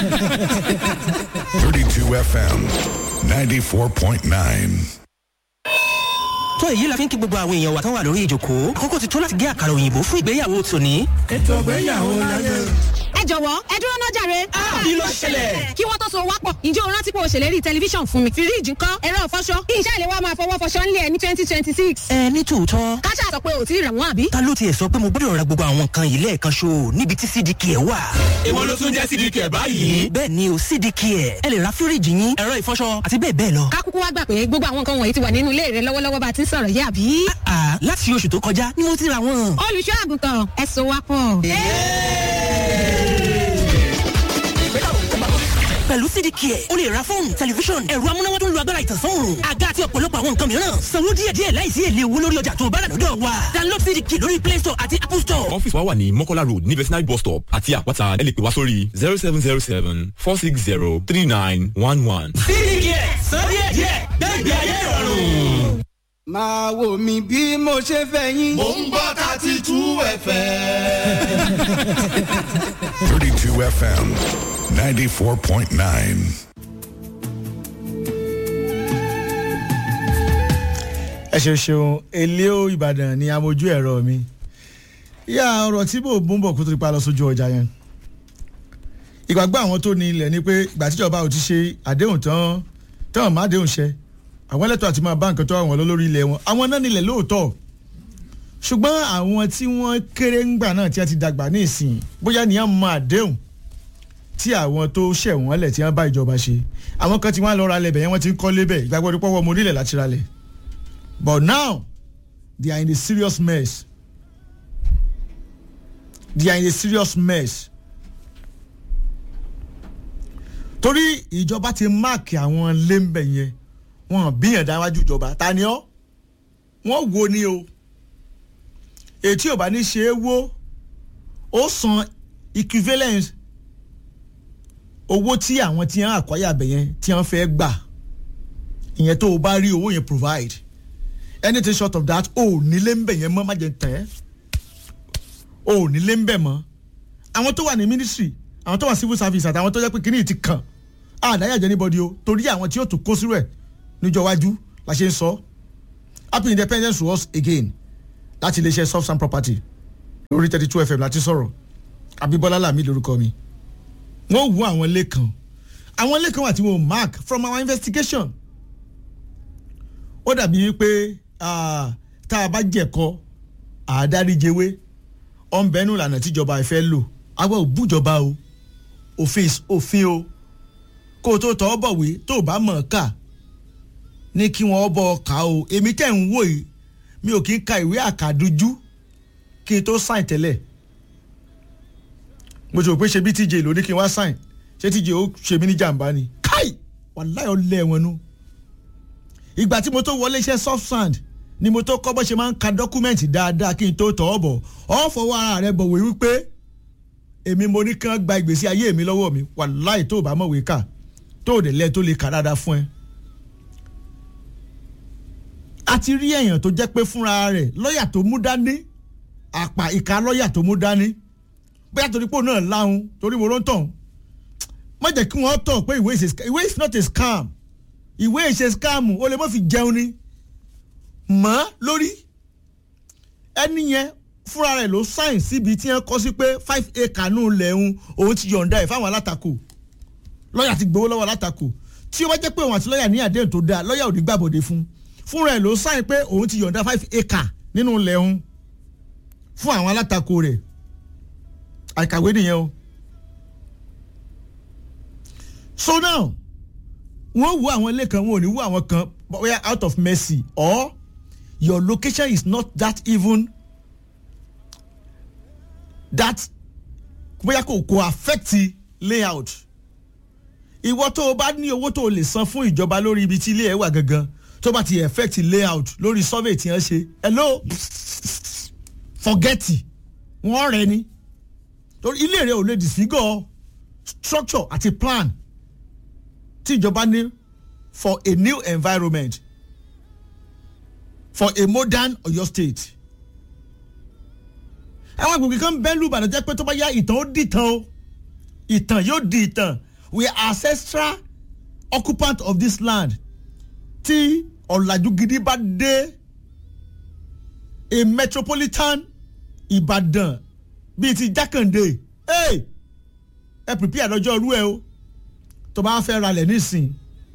32 FM 94.9. tó èyí la fi ń kí gbogbo àwọn èèyàn wa tán wà lórí ìjòkó àkókò ti tó láti gé àkàrà òyìnbó fún ìgbéyàwó tòní. ètò ìgbéyàwó láyé. ẹ jọ̀wọ́ ẹ dúró náà jàre. kí ló ṣẹlẹ̀? kí wọ́n tó so wápọ̀ ǹjẹ́ o rántí pé o ṣèlérí tẹlifíṣàn fún mi. fíríìjì ńkọ́ ẹ̀rọ ìfọṣọ iṣẹ́ ìléwọ́ máa fọwọ́ fọṣọ ńlẹ̀ ní twenty twenty six. ẹ ní tòótọ́ káṣá sọ pé ò tí ì rà wọ́n àbí. ta ló tiẹ̀ sọ pé mo gbọ́dọ̀ ra gbogbo àwọn nǹkan yìí lẹ́ẹ̀kan ṣo níbi tí cdk ẹ̀ wà. èwo ló tún jẹ́ cdk ẹ̀ báyìí. bẹ́ẹ̀ ni o cdk ẹ̀ ẹ lè ra fíríìjì yín ẹ̀rọ ìfọṣọ àti bẹ́ẹ̀ bẹ́ẹ̀ lọ. kákúkú wá gbà pé gbogbo àwọn nǹkan wọ̀nyí ti wà nínú ilé rẹ lọ́wọ́lọ́wọ́ bá a ti ń sọ̀rọ̀ yé àbí. àà láti oṣù tó kọjá ni mo ti ra wọn. olùṣọ́ àgùntàn ẹ so wápọ̀. pẹ̀lú cdk ẹ̀ o lè ra fóònù tẹlifíṣọ̀n ẹ̀rọ amúnáwá tó ń lo agbára ìtànsán òòrùn àga àti ọ̀pọ̀lọpọ̀ àwọn nǹkan mìíràn sanwó díẹ̀díẹ̀ láìsí èlé owó lórí ọjà tó bá rà lọ́dọ̀ wa download cdk lórí play store àti apple store. ọ́fíìsì wa wà ní mọ́kọ́lá road ní vetinary bus stop àti àpáta ẹ lè pè wá sórí zero seven zero seven four six zero three nine one one. cdk san díẹ̀díẹ̀ gbẹ́gbẹ́ ayé ìrọ̀rùn. máa wò mí bí mo ṣe fẹ́ yín. mò ń gbọ́ thirty two fm. 32 FM 94.9. ẹ ṣe ṣeun eléo ìbàdàn ni amójú ẹ̀rọ mi ìyá ọ̀rọ̀ tí mò ń bún bọ̀ kó tó ti pa lọ sójú ọjà yẹn ìgbàgbọ́ àwọn tó ní ilẹ̀ ni pé ìgbà tíjọba ò ti ṣe àdéhùn tán tán má déhùn ṣẹ àwọn ẹlẹ́tọ̀ àti máa bá nǹkan tó àwọn lórí ilẹ̀ wọn àwọn náà nílẹ̀ lóòótọ́ ṣùgbọ́n àwọn tí wọ́n kéré ńgbà náà tí a ti dàgbà ní ìsìn bóyá nìyẹn mọ àdéhùn tí àwọn tó ṣẹ̀ wọ́n lẹ̀ tí wọ́n bá ìjọba ṣe àwọn kan tí wọ́n á lọ ra lẹ̀ yẹn wọ́n ti ń kọ́ lébẹ̀ ìgbàgbọ́ dípọ́ wọ́n mo nílẹ̀ láti ra lẹ̀ But now, they are in a serious mess. They are in a serious mess. Torí ìjọba ti máàkì àwọn lẹ́ńbẹ̀ yẹn, wọ́n bíyàn dáwájú ìjọba. Ta ni ọ́? Wọ́n wo ni o. Ètí ò bá ní ṣe é wó, ó san equivalent owó tí àwọn tí wọ́n àkọ́yà bẹ̀ yẹn tí wọ́n fẹ́ gbà. Ìyẹn tó o bá rí owó yẹn provide anything short of that o ò nílé ń bẹ̀ yẹn mọ́ má jẹ́ tẹ́ o ò nílé ń bẹ̀ mọ́ àwọn tó wà ní ministry àwọn tó wà civil service àtàwọn tó jẹ́ pé kíní ti kàn àdáyàjẹ́ níbọ̀dì o torí àwọn tí yóò tún kó sírò ẹ̀ níjọ wájú la ṣe ń sọ happy independence to us again láti iléeṣẹ́ soft and property lórí thirty two fm láti sọ̀rọ̀ abíbọ́lá làmí lórúkọ mi wọ́n wú àwọn ilé kan àwọn ilé kan wà tí wọ́n mark from our investigation ó dàbí wípé tá a bá jẹ̀kọ́ àádáríjewé ọ̀nbẹ́nu ìlànà tíjọba ẹ̀ fẹ́ lò àwa ò bújọba o òfin òfin o kó o tó tọ́ bọ̀wé tó o bá mọ̀ ọ́ kà ní kí wọ́n bọ̀ ọ́ kà o èmi tẹ̀ ń wò yìí mi ò kí ń ka ìwé àkàdújú kí n tó sáìn tẹ́lẹ̀ mo ti rò pé ṣe bí tíjẹ ló ní kí n wá sáìn ṣé tíjẹ ó ṣe mí ní jàǹbá ni káì wàláyọ̀ lẹ́wọ̀n nu ìgbà tí mo tó wọlé iṣẹ́ soft sand ni mo tó kọ́ bó ṣe máa ń ka dọ́kúmẹ̀ntì dáadáa kí n tó tọ̀ ọ́ bọ̀ ọ́ fọwọ́ ara rẹ bọ̀wé wípé èmi mo ní kí wọ́n gba ìgbésí ayé mi lọ́wọ́ mi wàláì tó o bá mọ̀wé kà tó o dẹ̀ lẹ́ tó lè kà dáadáa fún ẹ. a ti rí èèyàn tó jẹ́ pé fúnra rẹ̀ lọ́ọ̀yà tó mú dání àpà ìka lọ́ọ̀yà tó mú dání bóyá torí pò náà láhùn torí mo ló ń tàn má jẹ́ kí wọ́n tọ̀ pé ìwé is not a scam ìwé ìṣe scam o lè má fi jẹun ni mọ́ lórí ẹni yẹn fúnra rẹ̀ ló sáìn síbi tí wọ́n kọ́ sí pé five acre nù lẹ́hún òun ti yọ̀ǹda ẹ̀ fáwọn alátakò lọ́ọ̀yà ti gbowó lọ́wọ́ alátakò tí ó bá jẹ́ pé òun àti lọ́ọ̀yà ní àdéhùn tó dáa lọ́ọ̀yà ò ní gbàbọ̀dé fún fúnra ẹ̀ ló sáìn pé òun ti yọ̀ǹda five acre nínú lẹ́hún fún àwọn alátakò rẹ̀ àìkàwé nìyẹn o so now wọ́n wo àwọn ilé kan wọn ò ní wo àwọn kan bóyá out of mercy or your location is not that even that bóyá kò kò affect layout ìwọ tó o bá ní owó tó o lè san fún ìjọba lórí ibi tí ilé ẹ wà gangan tó bá ti affect layout lórí survey tí wọ́n ṣe hello forget wọ́n rẹ ni torí ilé rẹ ò lè disfigure structure àti plan tí ìjọba ní for a new environment for a modern Ọ̀yọ́ state. àwọn agbègbè kan bẹ́ẹ̀ lùbàdàn jẹ́ pé tó bá yá ìtàn ó di ìtàn o ìtàn yóò di ìtàn we are ancestral occupant of this land tí ọ̀làjú gidi bá dé a metropolitan ìbàdàn bíi ti jákàndé ẹ ẹ prepare lọ́jọ́ ọdún ẹ o tó bá fẹ́ ralẹ̀ nísìn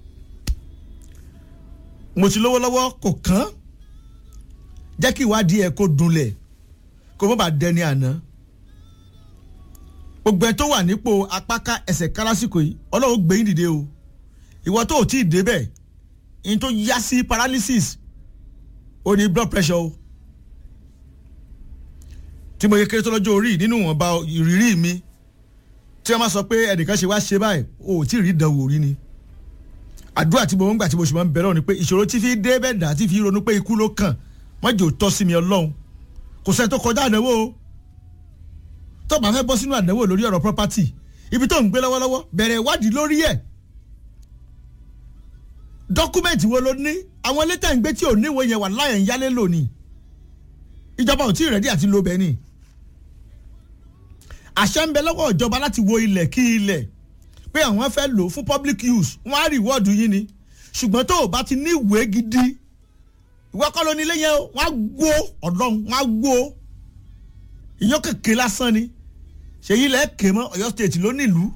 mo ti lówó lọ́wọ́ kò kán jẹ́ kí ìwádìí ẹ̀ kó dunlẹ̀ kó má bàa dẹni àná gbogbo ẹ tó wà nípò apáká ẹsẹ̀ kárásìkò yìí ọlọ́run gbé yín dìde o ìwọ tó ò tí ì débẹ̀ yín tó yá sí paralysis ó ní blood pressure o tí mo yẹ kéré tó lọ́jọ́ orí nínú ìwọ̀nba ìrírí mi tí wọ́n máa sọ pé ẹnìkan ṣe wá ṣe báyìí o ò tí ì rí ìdánwò rí ni àdúrà tí mo ń gbà tí mo sì máa ń bẹ̀rẹ̀ ni pé ìṣòro tí fi dé bẹ́ẹ̀ dà tí fi ronú pé ikú ló kàn wọ́n jò tọ́ sí mi ọlọ́run kò sẹ́ni tó kọjá àdánwò o tó bá fẹ́ bọ́ sínú àdánwò lórí ọ̀rọ̀ property ibi tó ń gbé lọ́wọ́lọ́wọ́ bẹ̀rẹ̀ ìwádìí lórí ẹ̀ dọ́kúmẹ̀ntì wo ló ní àwọn létà ń gbé tí ò níwèé yẹn wà láyẹ̀ ń yálé lónìí ìjọba ò tí ì rẹ́dí àti lo bẹ́ẹ̀ ni àṣẹ ń bẹ lọ́wọ́ ìjọba láti wo ilẹ̀ kí ilẹ̀ pé àwọn fẹ́ lò fún public use wọ́n á rìwọ́ọ̀dù yín ni ṣùgbọ́n tó o bá ti ní ìwé gidi ìwé kọ́ ló ní ilé yẹn o wọ́n á gbó ọ̀dọ́n wọ́n á gbó ìyàn kékeré lásán ni ṣèyí ilẹ̀ ké mọ́ ọ̀yọ́ state ló nílùú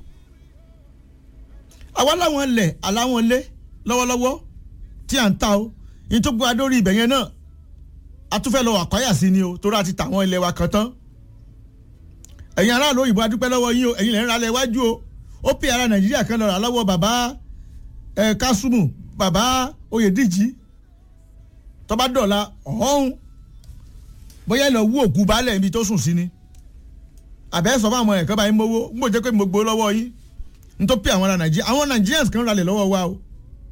àwa láwọn ilẹ̀ aláwọn ilé lọ́wọ́lọ́wọ́ tí à ń ta o yín tó gbọ́ adórí ibẹ̀ yẹn náà a tún fẹ́ lọ àkọ́yà sí ni o torí a ti tà àwọn ilẹ̀ wa kan tán ẹ̀yin aráàlú òyìnbó adúpẹ́ lọ́wọ́ yín o ẹ̀yin lẹ́yìn ralẹ̀ iwájú o ó pè ara nàìjíríà kan lọ́ra lọ́wọ́ bàbá ẹ̀ kásùmù bàbá oyèdíjì tọ́ba dọ̀la ọ̀hún bóyá ẹ lọ wú òkú baálẹ̀ ibi tó sùn sí ni àbẹ́ sọ fún àwọn ẹ̀kọ́ báyìí mowó ń gbọ́ jẹ́ pé mo gbó lọ́wọ́ yín n tó pè àwọn ará nàìjíríà àwọn nàìjíríàns kan ralẹ̀ lọ́wọ́ wa o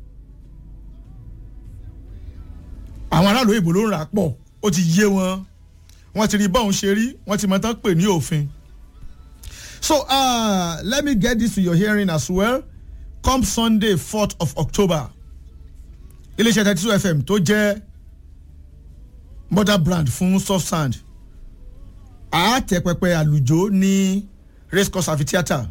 àwọn aráàlú òyìnbó ló ń rà pọ̀ ó ti yé wọn wọ́n ti rí bọ́ọ̀n ṣe rí wọ́n ti mọ̀ tán pè ní òfin. So uh, let me get this to your hearing as well. Come Sunday, 4th of October, iléeṣẹ́ thirty two FM tó jẹ́ mother brand fún soft sand àátẹ̀pẹpẹ àlùjọ ní race course amphitheatre.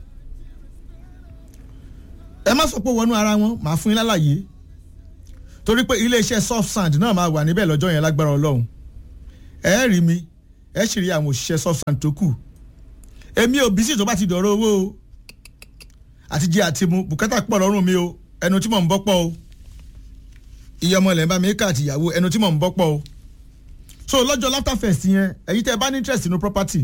ẹ má sọ pé wọnú ara wọn màá fún yín lálàyé torí pé iléeṣẹ́ soft sand náà máa wà níbẹ̀ lọ́jọ́ yẹn lágbára ọlọ́run ẹ rí mi ẹ sì rí àwọn òṣìṣẹ́ soft sand tó kù èmi ò bísí tó bá ti dọ̀rọ̀ owó o àti jẹ àti mu bùkátà pọ̀ lọ́rùn mi o ẹnu tí mò ń bọ́ pọ̀ o iye ọmọ ilẹ̀ ń bá mi ká àti ìyàwó ẹnu tí mò ń bọ́ pọ̀ o so lọ́jọ́ laughter fest yẹn ẹ̀yin tẹ́ ẹ bá ní interest nínú property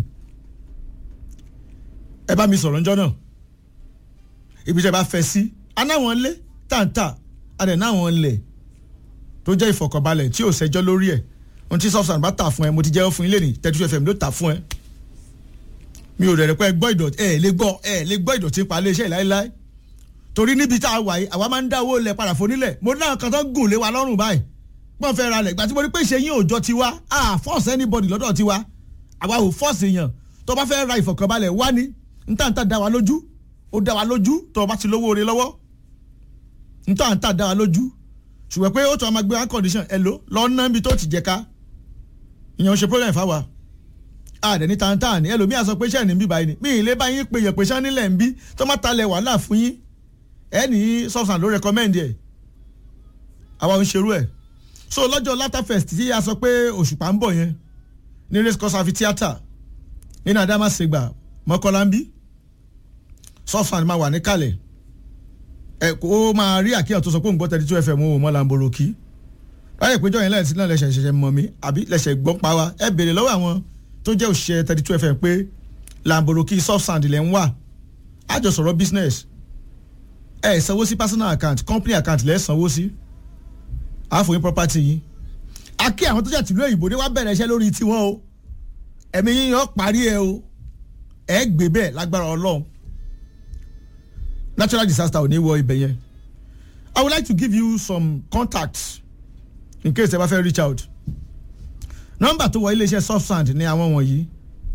ẹ bá mi sọ̀rọ̀ ńjọ́ náà ibi tẹ́ ẹ bá fẹ́ sí anáwọn lé tàǹtà adẹ̀ náwọn lẹ̀ tó jẹ́ ìfọ̀kànbalẹ̀ tí ò sẹ́jọ́ lórí ẹ̀ ohun tí soft sand bá tà fún ẹ mo ti jẹ́wọ́ fún ilé ní thirty two fm ló tà fún ẹ mi ò rẹ̀ pé gbọ́ ìdọ̀tí ẹ̀ lè gbọ́ ẹ̀ lè gbọ́ ìdọ̀tí pa iléeṣẹ́ láéláé torí níbi tá a wà yìí àwa máa ń dá owó lẹ̀ padà fún nílẹ̀ mo náà kan tó gùn lé wa lọ́rùn báyìí pọ́n fẹ́ ra lẹ̀ gbà tí mo rí pé ìṣe yín òòjọ́ tiwa a force anybody lọ́dọ̀ tiwa àwa ò force èèyàn tó bá fẹ́ ra ìfọ̀kànbalẹ̀ wá ní ntàntà dá wa lójú ó dá wa lójú tó o bá ti lówó oore lọ́wọ́ ntàntà dá wa lójú ṣùgbọ́n pé ó tún a máa gbé one condition ẹ̀ ló lọ́ọ́ níbi tó ti jẹ ká ìyẹn ò ṣe problem fáwa àdẹ ní tàǹtà ni ẹlòmíà sọ pé sẹ́ẹ̀ ní bí báyìí ni mí ìlé bá yín pé yẹ̀pẹ̀ sán nílẹ̀ ń bí tó má talẹ̀ wàhálà fún yín ẹ ní substance ló recommend ẹ̀ àwa ń ṣerú ẹ̀ so lọ́jọ́ latter fest tí a sọ pé òṣùpá ń bọ̀ yẹn ní race course amphitheatre nínú adamasegba mọ́kànlá ń bí substance máa wà níkàlẹ̀ ẹ kó máa rí àkíyàn tó sọ pé òun gbọ́ thirty two fm òun mọ́ lamboroki báyìí péjọ yẹn lẹ́yìn sí náà lẹ́sẹ̀ ṣẹ̀ṣẹ̀ mọ̀ mí àbí lẹ́sẹ̀ gbọ́ pa wa ẹ béèrè lọ́wọ́ àwọn tó jẹ́ òṣìṣẹ́ thirty two fm pé lamboroki soft sand lẹ́ ń wà á jọ sọ̀rọ̀ business ẹ sanwó sí personal account company account lẹ́ sanwó sí àfòyín property yìí a kí àwọn tó jẹ́ tìlú òyìnbó dé wá bẹ̀rẹ̀ iṣẹ́ lórí tiwọn o ẹ̀mí yín yọ parí ẹ o ẹ gbé bẹ́ẹ̀ lágbára ọlọ́run natural disaster ò ní wọ ibẹ̀ yẹn I would like to give you some contacts in case ẹ bá fẹ́ reach out nọ́mbà tó wọ iléeṣẹ́ soft sand ní àwọn wọ̀nyí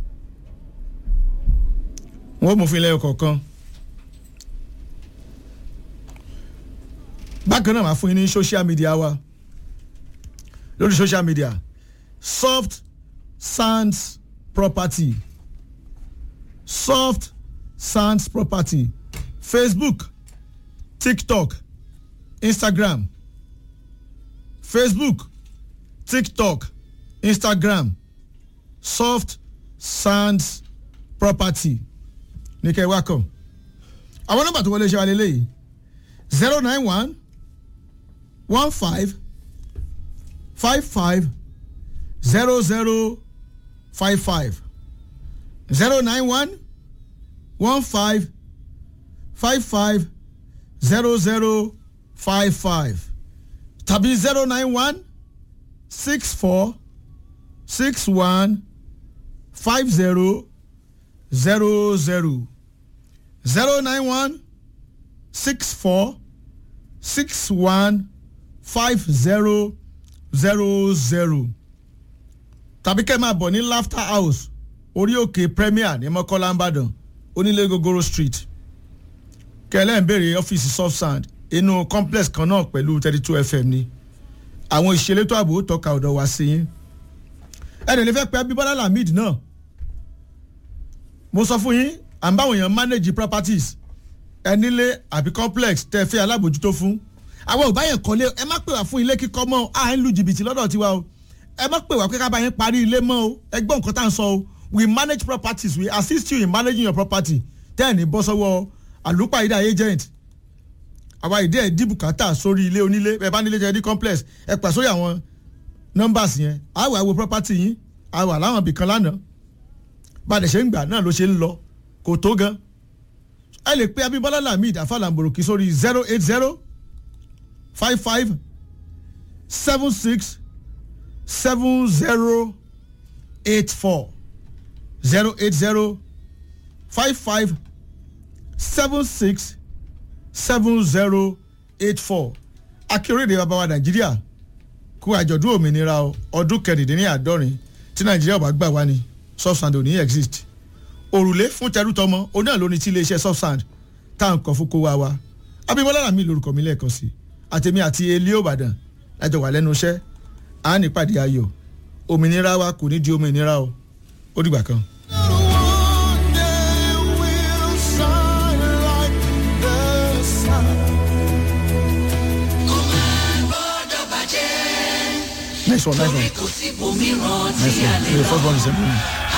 wọ́n mú fún ilé ọkọ̀ọ̀kan bákan náà máa fún yín ní social media wa lórí social media soft sands property soft sands property facebook tiktok instagram facebook tiktok instagram soft sands property ní kẹ́ ẹ wá kàn àwọn nọ́mbà tó wọlé ṣe wa lélẹ́yìí zero nine one one five five five zero zero five five zero nine one one five five five zero zero five five tàbí zero nine one six four six one five zero zero zero zero nine one six four six one five zero zero zero tàbí kẹ́ ẹ máa bọ̀ ní laughter house orí òkè premier ní mọ́kànlá ìbàdàn onílé gogoro street kẹlẹ́ ń béèrè ọ́fíìsì soft sand inú complex kan náà pẹ̀lú thirty two fm ni àwọn ìṣelétò ààbò tọ́ka ọ̀dọ̀ wá sí yín ẹnì lè fẹ́ pẹ́ bíbọ́lá lamid náà mo sọ fún yín à ń báwọn èèyàn manage properties ẹnílé àbí complex tẹ́ ẹ fẹ́ alábòjútó fún àwọn ò bá yẹn kọ́lé ẹ má pè wá fún ilé kíkọ́ mọ́ à ń lu jìbìtì lọ́dọ̀ tiwa o ẹ má pè wá pé ká bá yín parí ilé mọ́ o ẹ gbọ́ nǹkan tá à ń sọ o we manage properties we assist you in managing your property tẹ́ ẹ̀ ní bọ́ sọ́wọ́ àlùpàídà agent àwa ìdí ẹ̀ dí bùkátà sórí ilé onílé ẹ bá nílé jẹ́ dí complex ẹ pà sórí àwọn numbers yẹn àwọ̀ àwọ̀ property yín àwọ̀ àláwọn ibìkan lánàá bá a dẹ̀ ṣe ń gbà náà ló ṣe ń lọ kò tó gan ẹ lè pe abimbola lamid afalamboroki sórí zero eight zero five five seven six seven zero eight four zero eight zero five five seven six seven zero eight four akérèdè bàbá wa nàìjíríà kú àjọ̀dún òmìnira ọdún kẹrìndínláàádọ́rin tí nàìjíríà ò bá gbà wá ní subsand ò ní exist òrùlé fún tẹrútọmọ oní àlóni tí iléeṣẹ́ subsand tá à ń kọ́ fún kó wá wa abimbola lami lorúkọ mi lẹ́ẹ̀kan sí àtẹ̀mí àti elí òbàdàn lájọ wà lẹ́nu iṣẹ́ à ń nípàdé ayọ̀ òmìnira wa kò ní di òmìnira o ó dìgbà kan. Nice one, nice one. Nice one. The first one is a